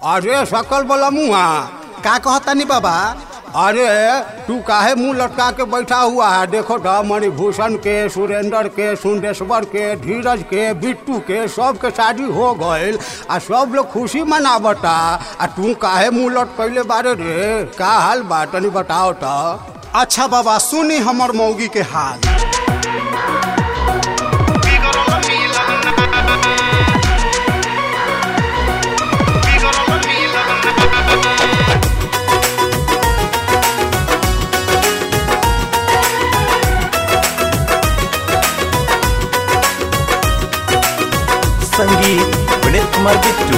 अरे सकल बोला मुआ का कहतानी बाबा अरे तू काहे मुंह लटका के बैठा हुआ है देखो तो मणिभूषण के सुरेंद्र के सुंदेश्वर के धीरज के बिट्टू के सब के शादी हो गईल आ सब लोग खुशी मनावता आ तू काहे मुंह लटकैले बारे रे का हाल बा तनी बताओ तो अच्छा बाबा सुनी हमर मौगी के हाल संगीत विनीत कुमार बिट्टू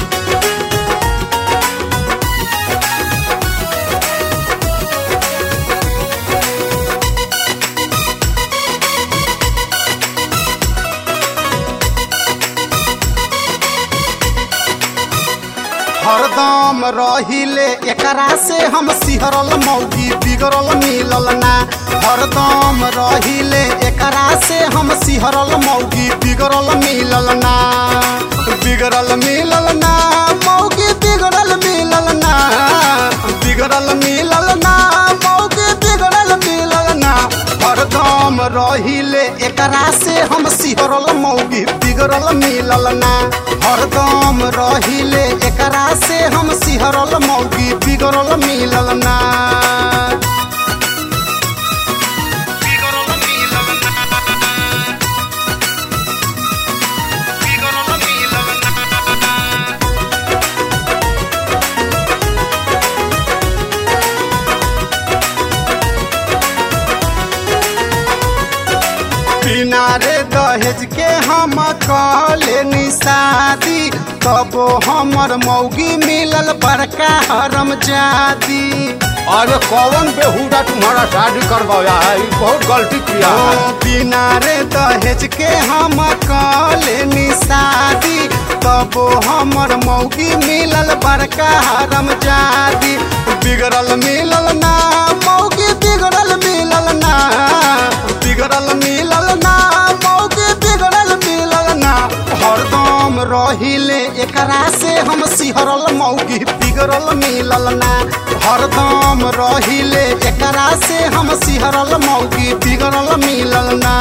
हरदम रहिले एकरा से हम सिहरल मौगी बिगड़ल मिलल ना हरदम रहिले एकरा से हम सिहरल मौगी बिगड़ल मिलल ना बिगड़ल मिलल ना मौगी बिगड़ल मिलल ना बिगड़ल मिलल ना मौगी बिगड़ल मिलल ना हरदम रहिले एकरा से हम सिहरल मौगी बिगड़ल मिलल ना हरदम रहिले एकरा से हम सिहरल मौगी बिगड़ल मिलल ना बिना रे दहेज के हम कहले निशादी तबो हमर मौगी मिलल बड़का हरम जादी अरे कौन बेहुदा तुम्हारा शादी करवाया है ई बहुत गलती किया है ओ बिना रे दहेज के हम कहले निशादी तबो हमर मौगी मिलल बड़का हरम जादी बिगड़ल मिलल ना मौगी बिगड़ल मिलल ना बिगड़ल मिलल ना मौगी बिगड़ल मिलल ना हरदम रहिले एकरा से हम सिहरल मौगी बिगड़ल मिलल ना हरदम रहिले एकरा से हम सिहरल मौगी बिगड़ल मिलल ना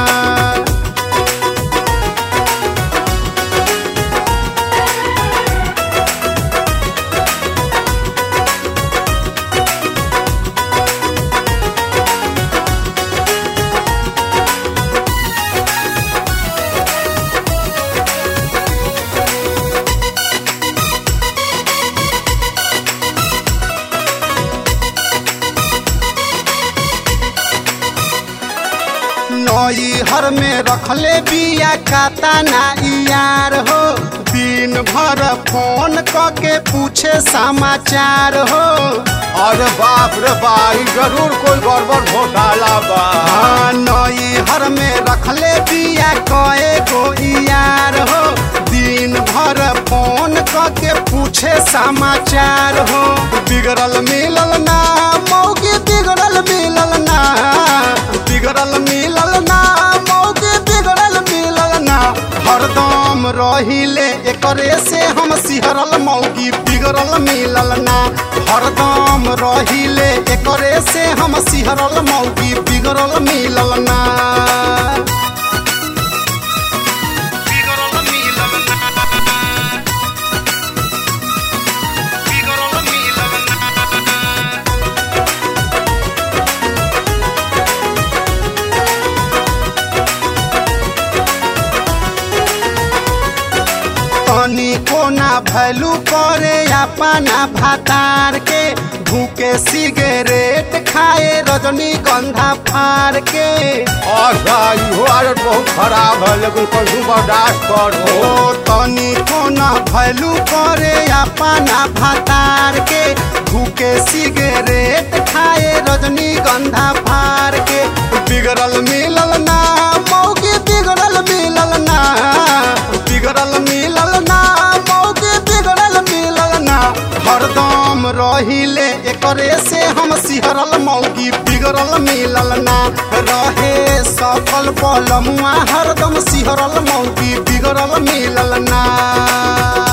नई हर में रखले बिया काता ना यार हो दिन भर फोन क के पूछे समाचार हो अरे बाप रे बाप ई जरूर कोई गड़बड़ घोटाला बा हाँ नई हर में रखले बिया कए गो यार हो दिन भर फोन क के पूछे समाचार हो बिगड़ल मिलल ना मौगी बिगड़ल मिलल ना बिगड़ल मिलल ना मौगी बिगड़ल मिलल ना हरदम रहिले एकरे से हम सिहरल मौगी बिगड़ल मिलल ना हरदम रहिले एकरे से हम सिहरल मौगी बिगड़ल मिलल ना तनी कोना भैलू करे अपना भातार के भूखे सिगरेट खाए रजनीगंधा फार के अच्छा इहो आदत बहुत खराब है लेकिन कैसे बर्दाश्त करो ओ तनी कोना भैलू करे अपना भातार के भूखे सिगरेट खाए रजनीगंधा फार के बिगड़ल मिलल ना मौगी बिगड़ल मिलल ना बिगड़ल मिलल ना मौगी बिगड़ल मिलल ना हरदम रहिले एकरे से हम सिहरल मौगी बिगड़ल मिलल ना रहे सफल पलमुआ हरदम सिहरल मौगी बिगड़ल मिलल ना